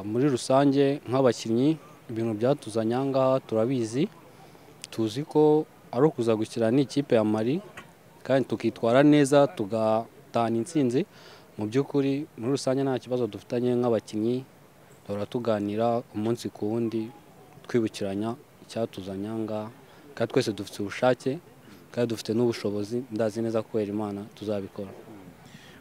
muri rusange nk'abakinnyi ibintu byatuzanye aha ngaha turabizi tuzi ko ari ukuza gukina n'ikipe ya mari kandi tukitwara neza tugatahana intsinzi mu by'ukuri muri rusange nta kibazo dufitanye nk'abakinnyi duhora tuganira umunsi ku wundi twibukiranya icyatuzanye aha ngaha kandi twese dufite ubushake kandi dufite n'ubushobozi ndazi neza kubera imana tuzabikora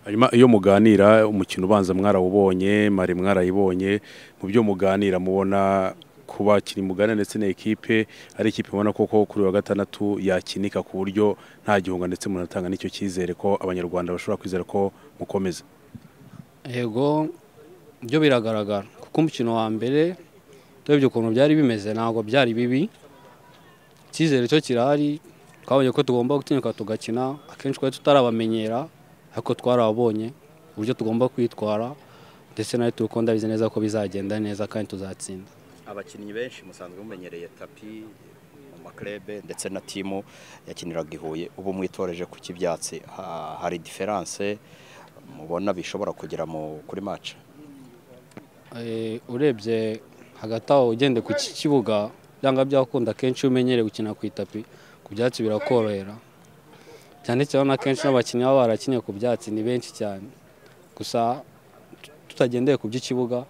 hanyuma iyo muganira umukino ubanza mwarawubonye mari mwarayibonye mu byo muganira mubona ku bakinnyi mugana ndetse na ekipe ari ikipe ubona koko kuri wa gatandatu yakinika ku buryo nta gihunga ndetse munatanga n'icyo cyizere ko abanyarwanda bashobora kwizera ko mukomeza yego byo biragaragara kuko umukino wa mbere turebye ukuntu byari bimeze ntabwo byari bibi icyizere cyo kirahari twabonye ko tugomba gutinyuka tugakina akenshi twari tutarabamenyera ariko twarabonye uburyo tugomba kwitwara ndetse nawe turi ko ndabizi neza ko bizagenda neza kandi tuzatsinda abakinnyi benshi musanzwe mumenyereye tapi mu maklebe ndetse na timu yakiniraga i huye ubu mwitoreje ku cy'ibyatsi hari diferanse mubona bishobora kugera kuri maca urebye hagati aho ugende ku kibuga byanga byakunda akenshi iyo umenyereye gukina ku itapi ku byatsi birakorohera cyane cyane akenshi n'abakinnyi baba barakinnye ku byatsi ni benshi cyane gusa tutagendeye ku by'ikibuga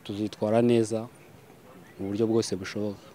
tuzitwara neza mu buryo bwose bushoboka